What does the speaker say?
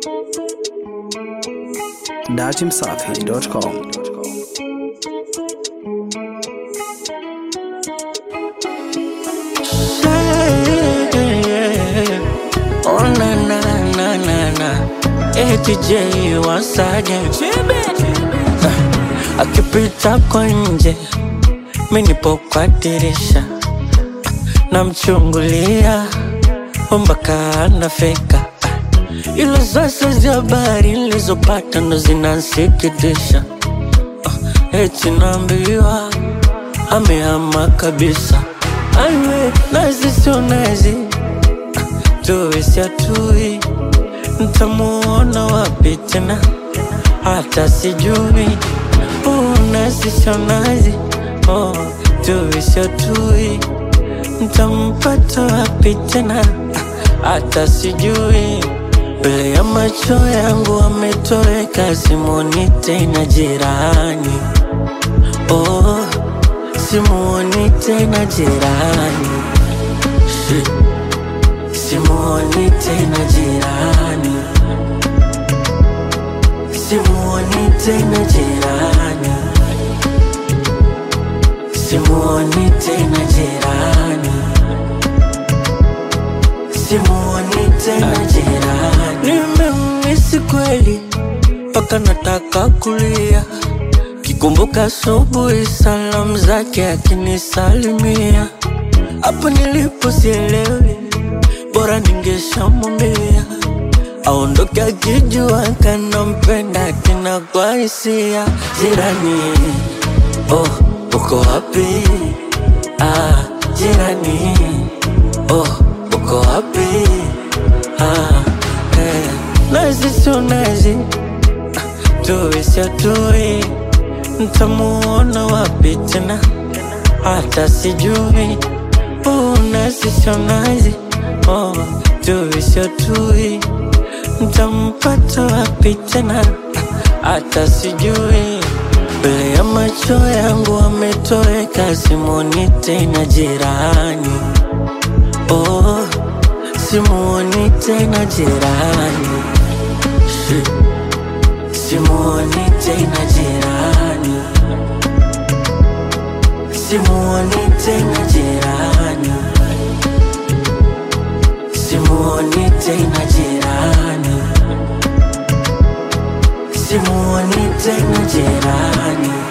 datimsafi.com. Oh na na na na na ATJ wasaje Ah, akipita kwa nje mi nipo kwa dirisha namchungulia mpaka anafika Ah, ila sasa za habari nilizopata ndo zinansikitisha Ah, eti naambiwa amehama kabisa aiwe nazi sio nazi tuwe siatui ntamuona wapi tena hata sijui Oh, nazi sio nazi oh, tuwe siatui ntampata wapi tena hata sijui mbele ya macho yangu ametoweka simoni tena jirani oh, simuoni tena jirani Shit. Simuoni tena jirani, simuoni tena jirani, simuoni tena jirani, simuoni tena jirani. Nimemisi kweli mpaka nataka kulia, kikumbuka asubuhi salamu zake akinisalimia, hapo nilipo sielewi bora ningeshamwambia aondoke akijua kanampenda kina kwa hisia jirani oh uko wapi ah jirani oh uko wapi ah eh. nazi sio nazi ah, tuwe sio tuwe ntamuona wapi tena hata sijui oh, nazi sio nazi oh, tui sio tui ntampata wapi tena hata sijui mbele ya macho yangu ametoweka simoni tena jirani oh, simuoni tena jirani Shit. simuoni tena jirani simuoni tena jirani simuoni tena jirani, simuoni tena jirani.